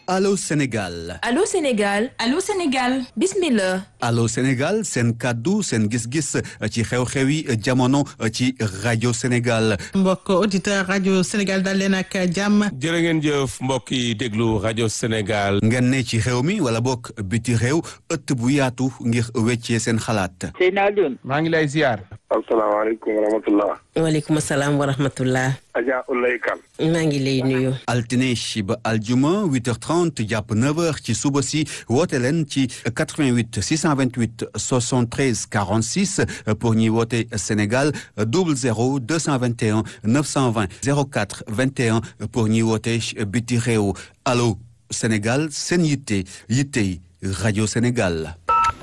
Allô Sénégal Allô Sénégal Allô Sénégal bismillah Allô Sénégal seen kàddu seen gis-gis ci xew-xew yi jamono ci rajo Sénégal mbokk auditeur rajo Sénégal dal leen ak jàmm jërë ngeen jëf mbokk yi déglu rajo Sénégal ngeen ne ci xew mi wala bokk biti réew ëtt bu yaatu ngir weccee seen xalaat Seydina Alioune maa ngi lay ziar asalaamaaleykum wa rahmatullah waaleykum salaam wa rahmatullah Adja Ulay Kan maa ngi lay nuyu altine ba aljuma 8h30 jàpp 9h ci suba si woote leen ci 88 628 73 46 pour ñuy woote Sénégal 00 221 920 04 21 pour ñuy woote biti réew allo Sénégal seen yitte yittey rajo Sénégal.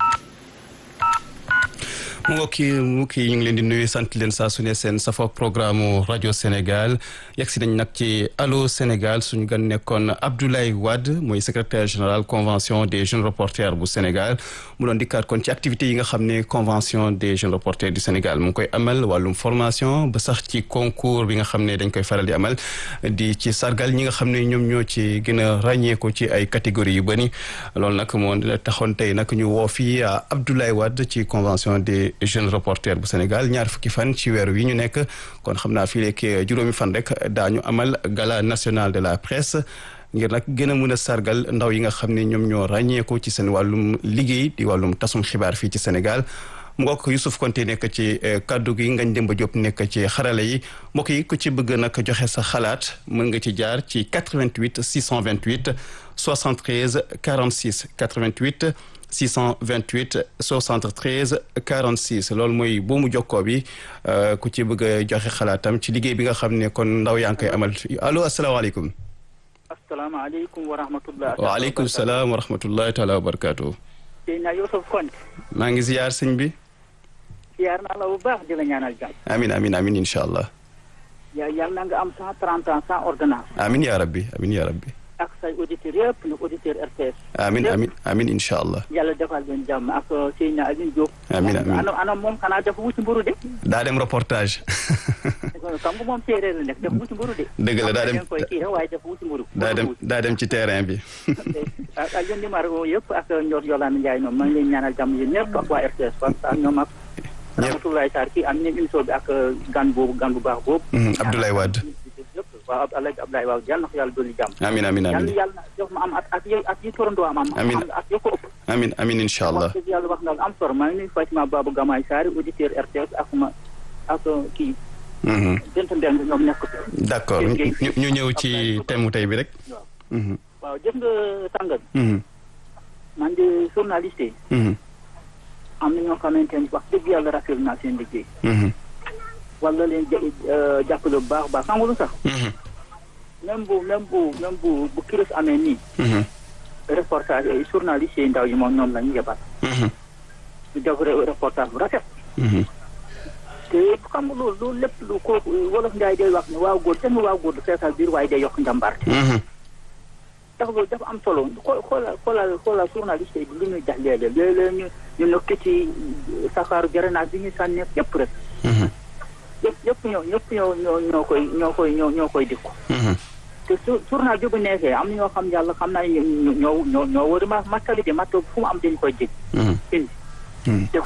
mu mbokki mbokk yi ñu ngi leen di nuyu sant leen saa su ne seen safo programme rajo Sénégal yegg si nañ nag ci allo Sénégal suñu gan nekkoon Abdoulaye Wade mooy secrétaire général convention des jeunes reporters bu Sénégal mu doon dikkaat kon ci activités yi nga xam ne convention des jeunes reporters du Sénégal mu ngi koy amal wàllum formation ba sax ci concours bi nga xam ne dañ koy faral di amal di ci sargal ñi nga xam ne ñoom ñoo ci gën a ràññeeku ci ay catégories yu bëri loolu nag moo taxoon tey nag ñu woo fii Abdoulaye Wade ci convention des jeune reporter bu Sénégal ñaar fukki fan ci weer wi ñu nekk kon xam naa fii léegi juróomi fan rek daañu amal gala national de la presse ngir nag gën a mën a sargal ndaw yi nga xam ne ñoom ñoo ràññeeku ci seen wàllum liggéey di wàllum tasum xibaar fii ci Sénégal mu ngokk Youssouf Konté nekk ci kaddu gi Ngagne Demba Diop nekk ci xarala yi mbokk yi ku ci bëgg nag joxe sa xalaat mën nga ci jaar ci 88 628 73 46 88 628 73 46 loolu mooy boomu jokkoo bi ku ci bëgg a joxe xalaatam ci liggéey bi nga xam ne kon ndaw yaa ngi koy amal allo asalaamaaleykum. asalaamaaleykum wa rahmatullah. waaleykum salaam wa rahmatullahi taala wa barakaatu. Seydina Youssouf Konté. maa ngi ziyaar sëñ bi. ziyaar naa la bu baax di la ñaanal jàmm. amin amin amin incha allah. yaa yàlla na nga am cent trente ans sans ordonnance. amin yaa rabbi amin yaa rabbi. ak say auditeurs yëpp nu auditeur RTS. amin amin amin incha allah. yàlla defal leen jàmm ak Seydina Alioune Diop. amin amin ana ana moom xanaa dafa wuti mburu de. daa dem reportage. xam nga moom séeréer la nekk dafa wuti mburu de. dëgg la daa dem koy kii waaye dafa wuti mburu. daa dem daa dem ci terrain bi. ak ak yéen numéro yëpp ak Ndiol Yolande Ndiaye ñoom maa ngi leen ñaanal jàmm yéen ñëpp ak waa RTS parce que ñoom ak. ñëpp Rahmatoulaye Sarr kii am nañ émission bi ak gan boobu gan bu baax boobu. Abdoulaye Wade. waaw Alaaji Abdoulaye Wade yàlla na ko yàlla dolli jàmm. amin amin amin yàlla yàlla jox ma am at at yi at yi torandoo am am. Amin. am at yoo ko ëpp. amin amin incha allah. wax dëgg yàlla wax nga am solo maa ngi nuyu Fatima Babou Gamay Sarr auditeur RTS ak ma ak kii. Bent Mbeng ñoom nekk fi. d' accord ñu ñu ñëw ci thème mu tey bi rek. waaw jëf nga tàngal. man de journaliste yi. am na ñoo xamante ne wax dëgg yàlla rafetlu naa seen liggéey. wala leen jë jàppale bu baax a baax xam nga lu sax. même bu même bu même bu bu kiris amee nii. reportage yi journaliste yi ndaw yi moom ñoom la ñu yebal. ñu def reportage bu rafet. te xam nga loolu loolu lépp lu ko wolof Njaay day wax ne waaw góor kenn waaw góor du feesal biir waaye day yokk njàmbaar. tax loolu dafa am solo xoo xoolal xoolal xoolal journaliste yi li ñuy jax léeg-léeg léeg-léeg ñu ñu nekk ci safaaru garanaat bi ñu sànni yëpp rek. yëpp yëpp ñoo ñëpp ñoo ñoo ñoo koy ñoo koy ñoo ñoo koy dikku. te su journal bi bu neexee am na ñoo xam yàlla xam naa ne ñoo ñoo ñoo war a ma mattali de matt fu mu am dañu koy jég. indi.